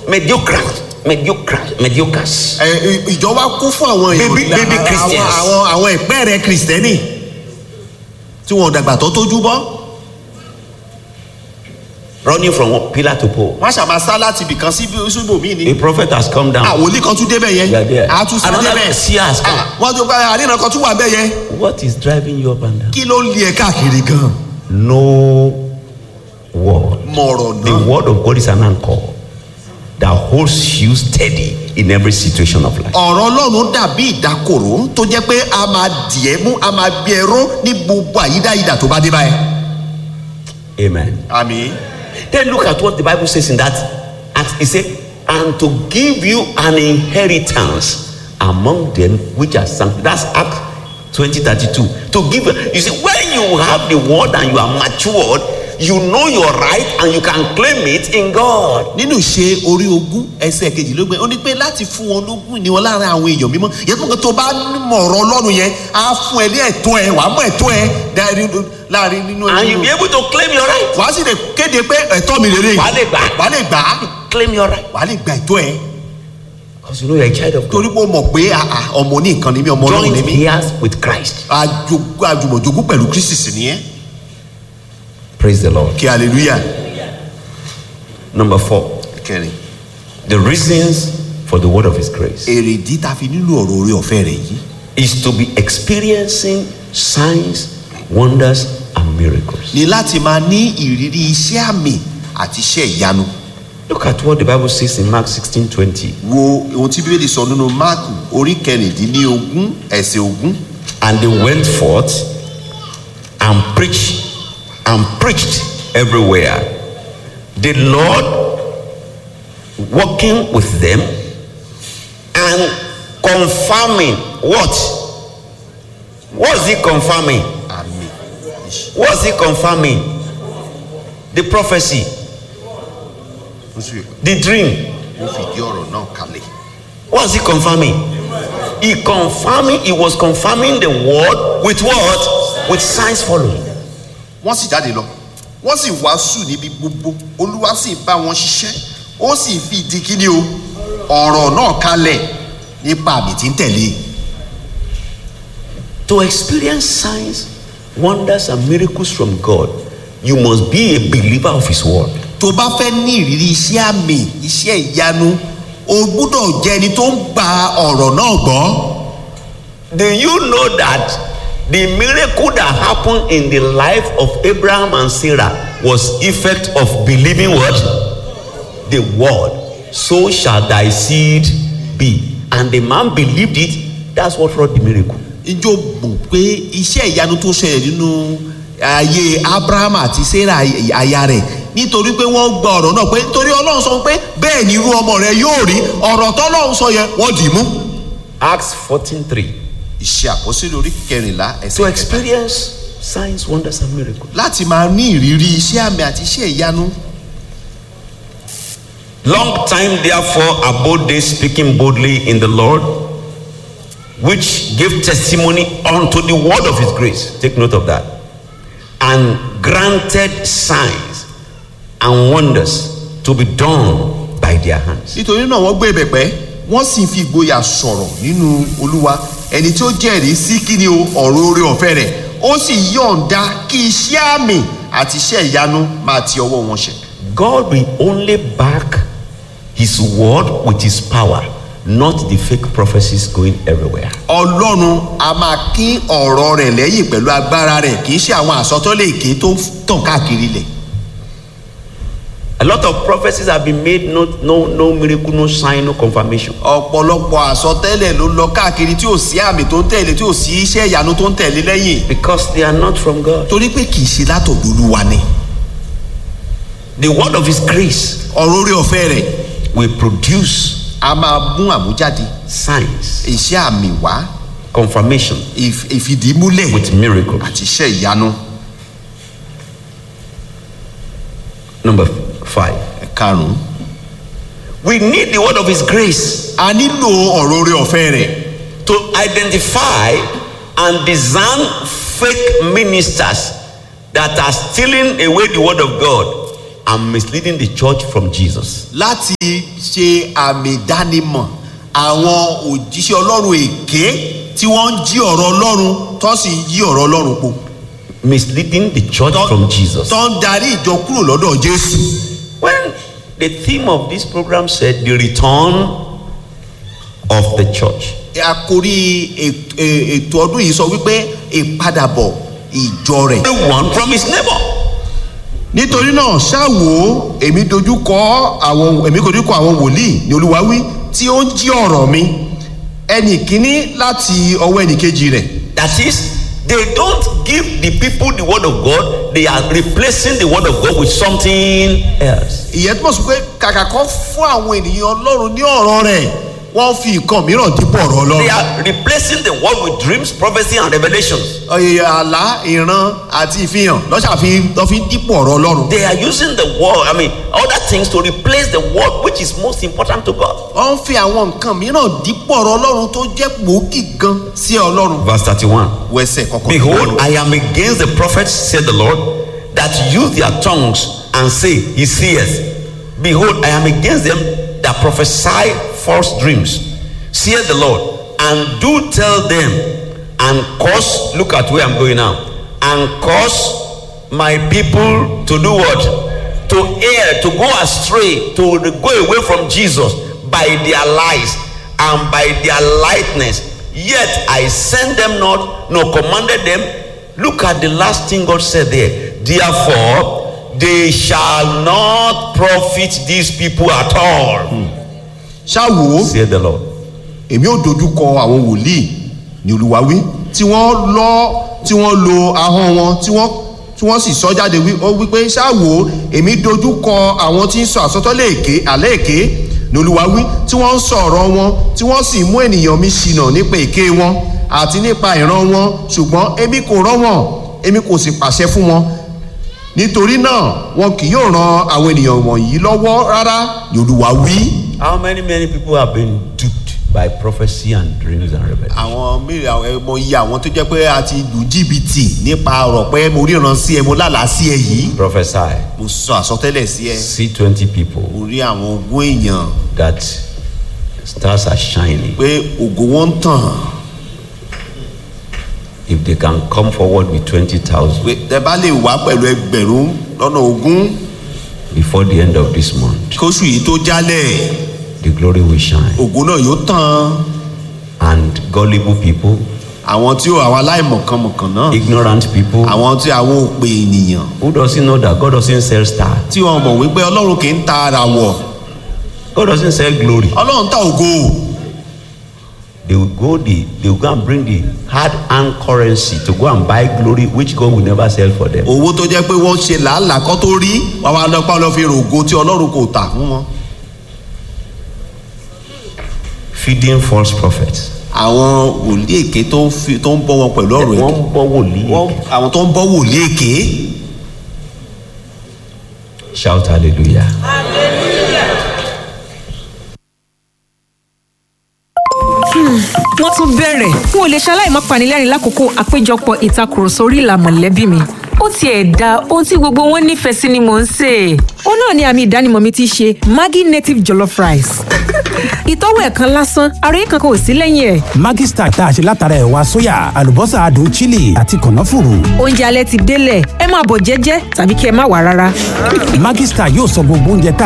mediocres mediocres mediocres. ẹ, ẹ, ìjọ wa kún fún àwọn èèyàn Baby- baby àwọn- Christians. àwọn àwọn ìpẹ́ẹ̀rẹ̀ kìrìsìtẹ́nì tí wọn ò dàgbà tó tójú bọ́ running from one pillar to pole. wọ́n ṣàmà sá láti ibìkan sí ibòmíì ni A prophet has come down. àwòlí kan tún débẹ̀ yẹn Yeah, there. a tún sá Another débẹ̀ seer has come. Ah, wọ́n tún bá àríyàn kan tún wà bẹ́ẹ̀ yẹn What is driving you up and down? kí ló ń lé ẹ káàkiri gan No word. mọ̀rọ̀ The náà word of God is an anchor that holds you steady in every situation of life. ọ̀rọ̀ ọlọ́run dàbí ìdákòrò tó jẹ́ pé a máa dì ẹ́ mú a máa gbé ẹ ró ní gbogbo àyídáyidà tó bá dé báyìí. Amen. àmì Then look at what the Bible says in that Acts. It said, and to give you an inheritance among them which are sanctified. That's Acts 20 32. To give you see, when you have the word and you are matured, you know your right and you can claim it in God. nínú ìṣe orí ogún ẹsẹ̀ kejìlélógún ó ní pé láti fún wọn lógún ni wọn láàrin àwọn èèyàn mímọ́ yẹn tó ń kọ́ tó bá mọ̀ ọ̀rọ̀ ọlọ́run yẹn á fún ẹ ní ẹ̀tọ́ ẹ wàá mọ̀ ẹ̀tọ́ ẹ dárí- láàrin nínú And you'll be able to claim your right. wàá sì lè kéde pé ẹ̀tọ́ mi rèé Wàá lè gbà. wàá lè gbà á Claim your right. wàá lè gba ẹ̀tọ́ ẹ Because you know you're a child of God. torí pé o mọ̀ pé ah, ah, ọmọ ní nǹkan ni mí ọmọ ọlọ́run ni Joint mí heirs with Christ. Àjogún- àjùmọ̀jogún pẹ̀lú kristi sì nìyẹn Praise the Lord. kí hallelujah Number four, kẹrin the reasons for the word of His grace èrèdí ta fi nílò ọ̀rọ̀ orí ọ̀fẹ́ rẹ̀ yìí is to be experiencing signs, wonders, and miracles. ni láti máa ní ìrírí iṣẹ́ àmì àti iṣẹ́ ìyanu Look at what the Bible says in Mark 16 20. wo ohun tí bíbélì sọ nínú máàkù orí kẹrìndínlógún ẹsẹ̀ ogún And they went forth and preached and preached everywhere. The Lord working with them and confirming what? What's he confirming? àmì What's he confirming? The prophecy, ó sì the dream. ó fìdí ọ̀rọ̀ náà kalẹ̀ What's he confirming? He confirming, he was confirming the word with what? With signs following. wọ́n sì jáde lọ wọ́n sì wàásù níbi gbogbo olúwa sì bá wọn ṣiṣẹ́ ó sì fi ìdí kíní o ọ̀rọ̀ náà kalẹ̀ nípa àmì tí ń tẹ̀lé To experience signs, wonders, and miracles from God, you must be a believer of His word. tó bá fẹ́ ní ìrírí iṣẹ́ àmì iṣẹ́ ìyanu o gbúdọ̀ jẹ́ ẹni tó ń gba ọ̀rọ̀ náà gbọ́. Do you know that the miracle that happened in the life of Abraham and Sarah was effect of believing what? The word. So shall thy seed be. And the man believed it. That's what wrought the miracle. ijó mọ̀ pé iṣẹ́ ìyanu tó ṣẹlẹ̀ nínú ayé abraham àti sarah aya rẹ̀ nítorí pé wọ́n gba ọ̀rọ̀ náà pé nítorí ọlọ́run sọ pé bẹ́ẹ̀ ni irú ọmọ rẹ yóò rí ọ̀rọ̀ tọ́lọ́run sọ yẹn wọ́n dì í mú. Acts 14:3. ìṣe àkọsílẹ̀ orí kẹrìnlá To ẹsẹ̀ kẹta experience signs, wonders, and miracles. láti máa ní ìrírí iṣẹ́ àmì àti iṣẹ́ ìyanu Long time, therefore, abode they speaking boldly in the Lord, which gave testimony unto the word of his grace. Take note of that. And granted signs and wonders to be done by their hands. nítorí náà wọ́n gbé ìbẹ̀pẹ́ wọ́n sì fi ìgboyà sọ̀rọ̀ nínú olúwa ẹni tí ó jẹ́rìí sí kí ni o ọ̀rọ̀ orí ọ̀fẹ́ rẹ̀ ó sì yọ̀ǹda kí iṣẹ́ àmì àti iṣẹ́ ìyanu máa ti ọwọ́ wọn ṣẹ. God will only back his word with his power, not the fake prophecies going everywhere. ọlọ́run a máa kín ọ̀rọ̀ rẹ̀ lẹ́yìn pẹ̀lú agbára rẹ̀ kì í ṣe àwọn àsọtọ́lẹ̀ èké tó ń tàn káàkiri lẹ̀. A lot of prophecies have been made, no, no, no miracle, no sign, no confirmation. ọ̀pọ̀lọpọ̀ àsọtẹ́lẹ̀ ló lọ káàkiri tí ò sí àmì tó ń tẹ̀lé tí ò sí iṣẹ́ ìyanu tó ń tẹ̀lé lẹ́yìn Because they are not from God. torí pé kì í ṣe látọ̀dọ̀ olúwa ni The word of his grace ọ̀rọ̀ orí ọ̀fẹ́ rẹ̀ will produce a máa mú àmújáde signs, iṣẹ́ àmì wá confirmation ìf- ìfìdímúlẹ̀ with miracles. àti iṣẹ́ ìyanu Number five. karùn-ún. We need the word of his grace a nílò ọ̀rọ̀ orí ọ̀fẹ́ rẹ̀ to identify and discern fake ministers that are stealing away the word of God and misleading the church from Jesus. láti ṣe àmì ìdánimọ̀ àwọn òjíṣẹ́ ọlọ́run èké tí wọ́n ń jí ọ̀rọ̀ ọlọ́run tó sì ń yí ọ̀rọ̀ ọlọ́run po Misleading the church Tó- from Jesus. tó ń darí ìjọ kúrò lọ́dọ̀ jésù When the theme of this program said the return of the church, àkórí èt- è- ètò ọdún yìí sọ wípé ìpadàbọ̀ ìjọ rẹ̀ everyone from his neighbor. nítorí náà ṣáwo èmi dojú kọ àwọn èmi dojú kọ àwọn wòlíì ní olúwa wí tí ó ń jí ọ̀rọ̀ mi ẹnì kíní láti ọwọ́ ẹnì kejì rẹ̀ That is, they don't give the people the word of God, they are replacing the word of God with something else. ìyẹn túmọ̀ sí pé kàkà kan fún àwọn ènìyàn ọlọ́run ní ọ̀rọ̀ rẹ̀ wọ́n fi nǹkan mìíràn dípò ọ̀rọ̀ They ọlọ́run. are replacing the word with dreams, prophecy, and revelations. ọ̀yẹ̀ àlá ìran àti ìfihàn lọ́sà fi lọ́ fi ń dípò ọ̀rọ̀ ọlọ́run. They are using the word, I mean, other things to replace the word which is most important to God. wọ́n ń fi àwọn nǹkan mìíràn dípò ọ̀rọ̀ ọlọ́run tó jẹ́ gbòógì gan sí ọlọ́run. Verse 31. wẹsẹ̀ kọ̀ọ̀kan. Behold, I am against the prophets, said the Lord, that use their tongues and say, He seeth. Behold, I am against them that prophesy false dreams, saith the Lord, and do tell them, and cause, look at where I'm going now, and cause my people to do what? To err, to go astray, to go away from Jesus by their lies and by their lightness. Yet I sent them not, nor commanded them. Look at the last thing God said there. Therefore, they shall not profit these people at all, ṣáwo said the Lord. èmi ò dojú kọ àwọn wòlíì ní olúwa wí tí wọ́n lọ tí wọ́n lo ahọ́n wọn tí wọ́n tí wọ́n sì sọ jáde wí ó wípé ṣáwo èmi dojú kọ àwọn tí ń sọ àsọtọ́lẹ̀ èké àlẹ́ èké ní olúwa wí tí wọ́n ń sọ ọ̀rọ̀ wọn tí wọ́n sì mú ènìyàn mi ṣìnà nípa èké wọn àti nípa ìran wọn ṣùgbọ́n èmi kò rán wọn èmi kò sì pàṣẹ fún wọn nítorí náà wọn kì yóò ran àwọn ènìyàn wọ̀nyí lọ́wọ́ rárá ní olúwa wí. How many, many people have been duped by prophecy and dreams and revelations? àwọn mìíràn ẹmọ iye àwọn tó jẹ pé a ti lù jìbìtì nípa ọ̀rọ̀ pé mo ríran sí ẹ mo lálàá sí ẹ yìí Prophesy. mo sọ àsọtẹ́lẹ̀ sí ẹ See 20 people mo rí àwọn ogún èèyàn that stars are shining. pé ògo wọn ń tàn If they can come forward with 20,000 pé tẹ bá lè wá pẹ̀lú ẹgbẹ̀rún lọ́nà ogún before the end of this month, kóṣù yìí tó jálẹ̀ the glory will shine. ògo náà yóò tàn And gullible people, àwọn tí ó àwọn aláìmọ̀kànmọ̀kàn náà ignorant people, àwọn tí àwọn òpè ènìyàn who doesn't know that God doesn't sell star, tí wọn mọ̀ wípé ọlọ́run kì í ta ara wọ̀ God doesn't sell glory. ọlọ́run ta ògo They will go the they will go and bring the hard earned currency to go and buy glory, which God will never sell for them. owó tó jẹ́ pé wọ́n ṣe làálàá kọ́ tó rí wàá wá lọ́pàá lọ́ fi rògo tí ọlọ́run kò tà fún wọn. Feeding false prophets. àwọn wòlíì èké tó ń fi tó ń bọ́ wọn pẹ̀lú ọ̀rọ̀ Wọ́n èké ń bọ́ wòlíì. wọ́n àwọn tó ń bọ́ wòlíì èké Shout hallelujah. wọ́n tún bẹ̀rẹ̀ n ò lè ṣaláì má panilẹ́rìn lákòókò àpéjọpọ̀ ìtakùrọ̀sọ orí ìlà mọ̀lẹ́bí mi ó tiẹ̀ da ohun tí gbogbo wọn nífẹ̀ẹ́ sí ni mò ń sè é. ó náà ni àmì ìdánimọ̀ mi ti ṣe maggi native jollof rice ìtọ́wò ẹ̀ kan lásán àròyé kankan ò sí lẹ́yìn ẹ̀. Maggi Star tá a ṣe látara ẹ̀wà sóyà àlùbọ́sà adùn chili àti kànáfùrù. oúnjẹ alẹ́ ti délẹ̀ ẹ máa bọ̀ jẹ́jẹ́ tàbí kí ẹ má wà rárá. Maggi Star yóò sọ gbogbo oúnjẹ tá